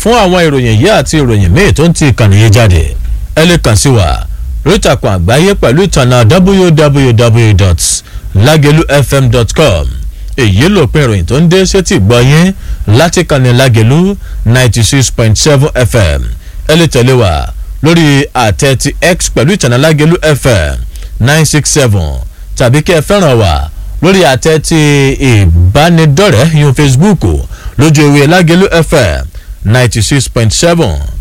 fún àwọn ìròyìn yìí àti ìròyìn míì tó ń ti ìkànnì yìí jáde ẹ lè kàn sí wa lórí ìtàkùn àgbáyé pẹ̀lú ìtànà www.lagelufm.com èyí lòpin ìròyìn tó ń dé sétí gbọ́yìn láti kànnì Lágelú ninety six point seven fm ẹ lè tẹ̀lé wa lórí àtẹ ti x pẹ̀lú ìtànà Lágelú fm nine six seven tàbí kí ẹ fẹ́ràn wa lórí àtẹ ti ìbánidọ́rẹ̀ẹ́ yun Facebook lójú ewé Lágelú fm ninety six point seven